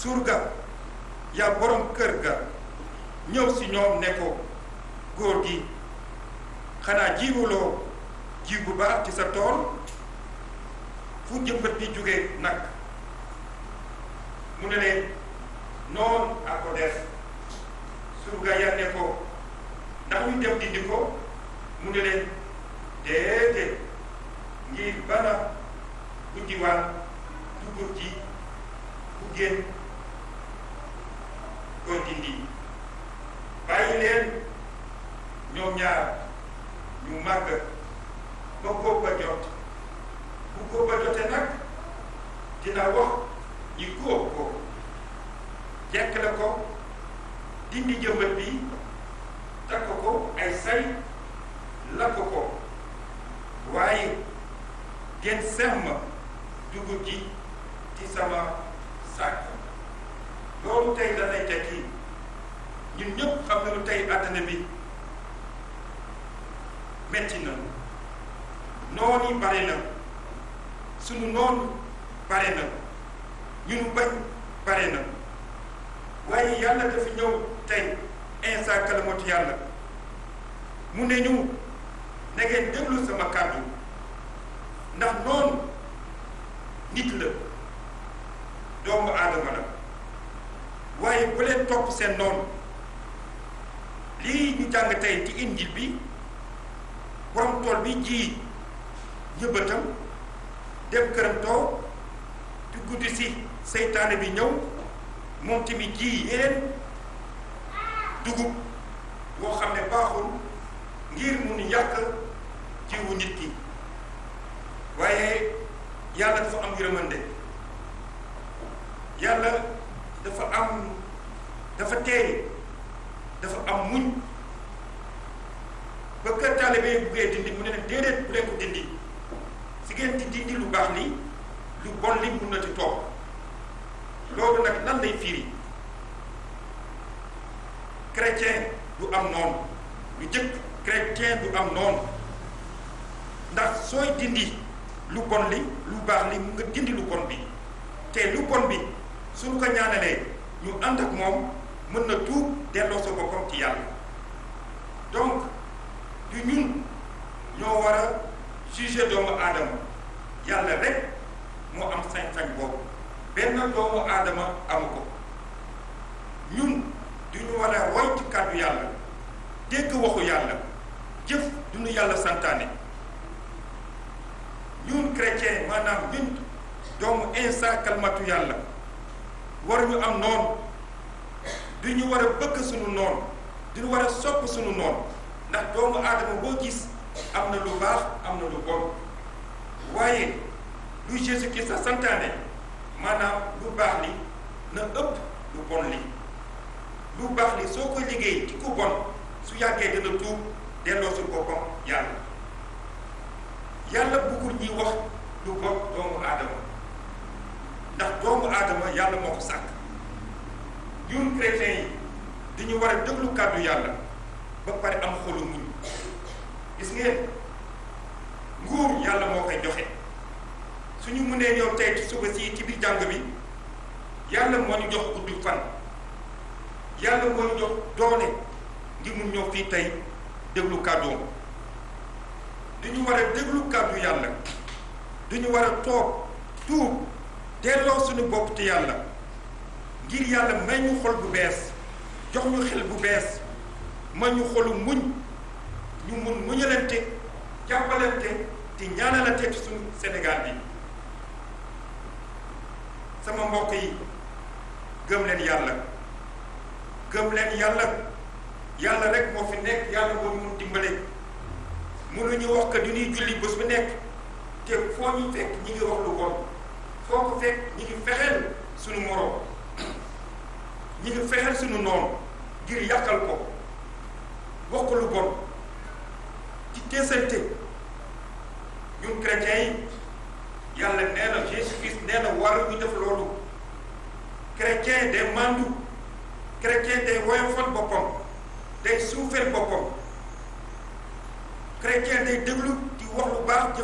surga yaa borom kër ga ñëw si ñoom ne ko góor gi xanaa jiwuloo jiw bu baax ci sa tool fu jëmbat bi jóge nag mu ne leen noonu a ko def surga ya ne ko ndax ñu dem dindi ko mu ne leen déedéet ngir bana guddiwaan dugub ji bu génn ko dindi bàyyi leen ñoom ñaar ñu màgg ba góob ba jot bu góob ba jote nag dina wax ñi góob ko jekk la ko dindi jëmbat bi takk ko ay say lakk ko waaye ngeen semm dugub ji ci sama sàkk loolu tey danay tekki ñun ñëpp xam nañu tey àddina bi metti na noon yi bare na sunu noon bare na ñu nu bañ bare na waaye yàlla dafa ñëw tey insa kalamatu yàlla mu ne ñu na ngeen déglu sama kàddu ndax noonu nit la doomu aadama la waaye bu leen topp seen noonu lii ñu jàng tey ci injil bi borom tool bi ji ñëbbatam dem këram toog di guddi si seytaane bi ñëw moom tamit ji yeneen dugub boo xam ne baaxul ngir mun yàq jiwu nit ki waaye yàlla dafa am yërmande yàlla dafa am dafa teey dafa am muñ ba kër taalibe yi buggee dindi mu ne leen déedéet bu leen ko dindi si ngeen di dindi lu baax li lu bon li mun na ci toog loolu nag lan lay firi chrétien du am noonu lu jëkk chrétien du am noonu ndax sooy dindi lu bon li lu baax li mu nga dindi lu bon bi te lu bon bi suñu ko ñaanalee ñu ànd ak moom mën na tuub delloo sa boppam ci yàlla donc du ñun ñoo war a juger doomu aadama yàlla rek moo am sañ-sañ boobu benn doomu aadama amu ko ñun du ñu war a roy ci kàddu yàlla dégg waxu yàlla jëf du ñu yàlla santaane ñun chrétien maanaam ñun doomu insa kalmatu yàlla war ñu am noonu du ñu war a bëgg suñu noonu du ñu war a sopp suñu noonu ndax doomu aadama boo gis am na lu baax am na lu bon waaye lu Jésus Christ sa santaane maanaam lu baax li na ëpp lu bon li lu baax li soo koy liggéey ci ku bon su yàggee dina tuub delloo su boppam yàlla yàlla bëggul ñuy wax lu bon doomu aadama ndax doomu aadama yàlla moo ko sàkk ñun chrétiens yi dañu war a déglu kàddu yàlla ba pare am xolu muñ gis ngeen nguur yàlla moo koy joxe suñu mënee ñëw tey ci suba si ci biir jàng bi yàlla moo ñu jox gudd fan yàlla moo ñu jox doole ngir mun ñëw fii tey déglu kàddoom duñu war a déglu kàddu yàlla duñu war a toog tuub delloo suñu bopp ci yàlla ngir yàlla may ñu xol bu bees jox ñu xel bu bees may ñu xolu muñ ñu mun muñalante jàppalante te ñaanalante ci suñu Sénégal bi sama mbokk yi gëm leen yàlla gëm leen yàlla yàlla rek moo fi nekk yàlla moo ñu mun dimbale mënuñu wax que du ñuy julli bés bu nekk te foo ñu fekk ñi ngi wax lu bon foo ko fekk ñi ngi fexeel suñu moroom ñi ngi fexeel suñu noonu ngir yàqal ko wax ko lu bon ci teesante ñun chrétiens yi yàlla nee na Jésus Christ nee na war ñu def loolu chrétien day mandu chrétien day woyofal boppam day suufeel boppam chrétien day déglu di wax lu baax